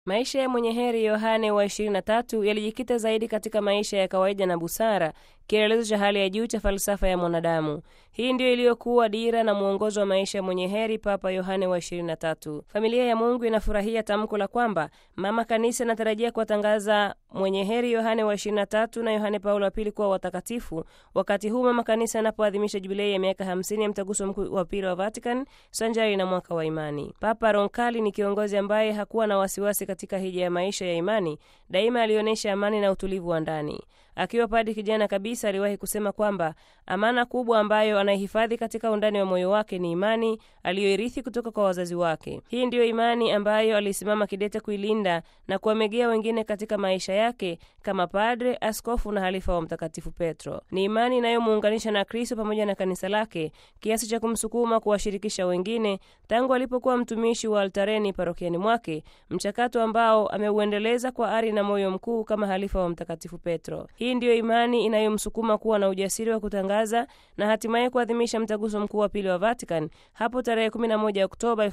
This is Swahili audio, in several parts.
Maisha ya mwenye heri Yohane wa 23 yalijikita zaidi katika maisha ya kawaida na busara, kielelezo cha hali ya juu cha falsafa ya mwanadamu. Hii ndiyo iliyokuwa dira na mwongozo wa maisha ya mwenye heri Papa Yohane wa 23. Familia ya Mungu inafurahia tamko la kwamba Mama Kanisa anatarajia kuwatangaza mwenye heri Yohane wa 23 na Yohane Paulo wa pili kuwa watakatifu, wakati huu Mama Kanisa anapoadhimisha jubilei ya miaka 50 ya mtaguso mkuu wa pili wa Vatican sanjari na mwaka wa imani. Papa Roncalli ni kiongozi ambaye hakuwa na wasiwasi katika hija ya maisha ya imani. Daima alionyesha amani na utulivu wa ndani. Akiwa padi kijana kabisa, aliwahi kusema kwamba amana kubwa ambayo anaihifadhi katika undani wa moyo wake ni imani aliyoirithi kutoka kwa wazazi wake. Hii ndiyo imani ambayo alisimama kidete kuilinda na kuwamegea wengine katika maisha yake kama padre, askofu na halifa wa Mtakatifu Petro. Ni imani inayomuunganisha na Kristo pamoja na kanisa lake kiasi cha kumsukuma kuwashirikisha wengine tangu alipokuwa mtumishi wa altareni parokiani mwake, mchakato ambao ameuendeleza kwa ari na moyo mkuu kama halifa wa Mtakatifu Petro. Hii ndiyo imani inayomsukuma kuwa na ujasiri wa kutangaza na hatimaye kuadhimisha mtaguso mkuu wa pili wa Vatican hapo tarehe 11 Oktoba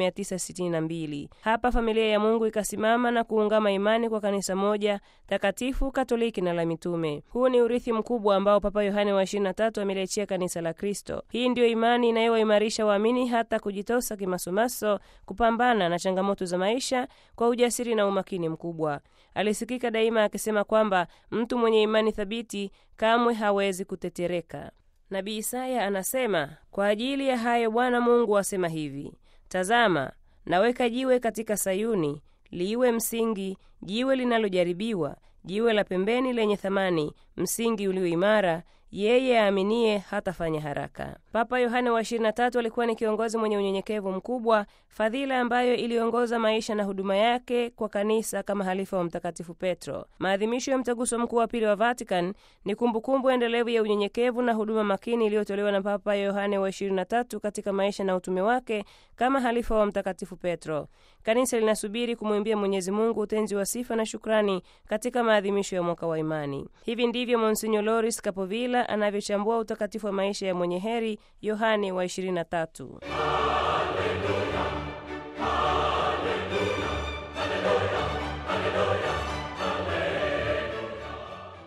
1962. Hapa familia ya Mungu ikasimama na kuungama imani kwa kanisa moja takatifu, Katoliki na la mitume. Huu ni urithi mkubwa ambao Papa Yohane wa 23 ameliachia kanisa la Kristo. Hii ndiyo imani inayowaimarisha waamini hata kujitosa kimasomaso kupambana na changamoto za maisha kwa ujasiri na umakini mkubwa. Alisikika daima akisema kwamba mtu mwenye imani thabiti kamwe hawezi kutetereka. Nabii Isaya anasema, kwa ajili ya hayo Bwana Mungu asema hivi: Tazama, naweka jiwe katika Sayuni, liwe msingi, jiwe linalojaribiwa, jiwe la pembeni lenye thamani, msingi ulio imara yeye aaminie hatafanya haraka. Papa Yohane wa 23 alikuwa ni kiongozi mwenye unyenyekevu mkubwa, fadhila ambayo iliongoza maisha na huduma yake kwa kanisa kama halifa wa Mtakatifu Petro. Maadhimisho ya mtaguso mkuu wa pili wa Vatican ni kumbukumbu endelevu ya unyenyekevu na huduma makini iliyotolewa na Papa Yohane wa 23 katika maisha na utume wake kama halifa wa Mtakatifu Petro. Kanisa linasubiri kumwimbia Mwenyezi Mungu utenzi wa sifa na shukrani katika maadhimisho ya mwaka wa imani. Hivi ndivyo Monsignor Loris Capovilla anavyochambua utakatifu wa maisha ya mwenye heri Yohane wa 23.